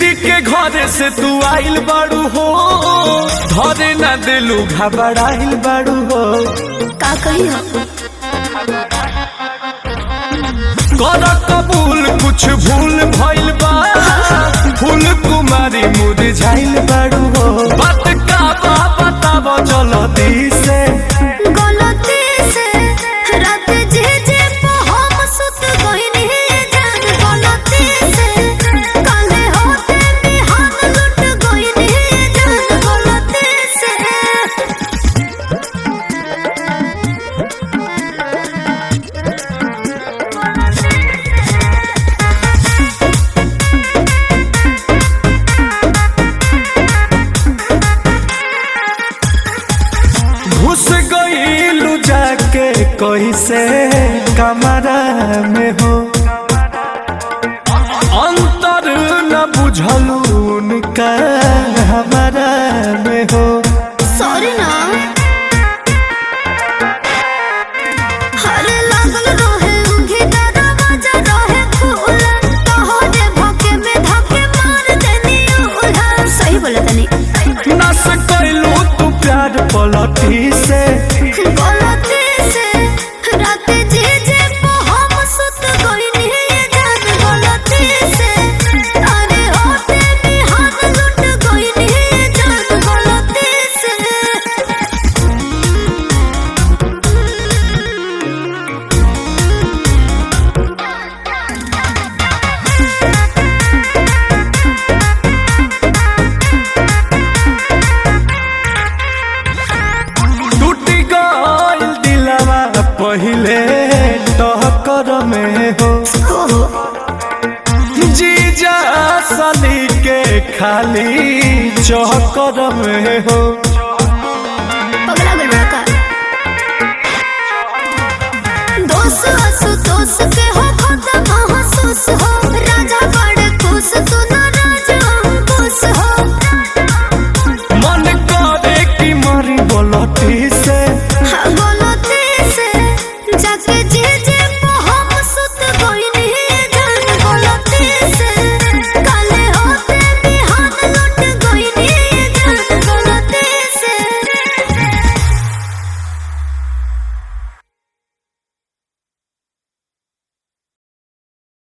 दीदी के घरे से तू आइल बाड़ू हो धरे न दिलू घबराइल बाड़ू हो का कही हो कर कबूल कुछ भूल भइल बा फूल कुमारी मुरझाइल बाड़ू हो बात का बा बताब जल्दी से गलती से रात जे जे पे हम सुत गइनी जान गलती से काले होते बिहान लुट गइनी जान गलती से घुस गईलू जाके कैसे कमरा में हो अंतर न बुझलू उनका हमारा में हो सॉरी ना हरे लागल रहे उंगी दरवाजा रहे खुला तोहरे भोके में धके मार देनी उल्हा सही बोला तनी नस कैलू तू प्यार पलटी से गलती से रात जे जे पे हम सुत गइनी जान गलती से अरे होते बिहान लुट गइनी जान गलती से टूट गईल दिलवा पहिले टहकर में हो जीजा सली के खाली चौकर में हो पगला गल बड़ा का दोस्त असु दोस्त के हो खत्म महसूस हो राजा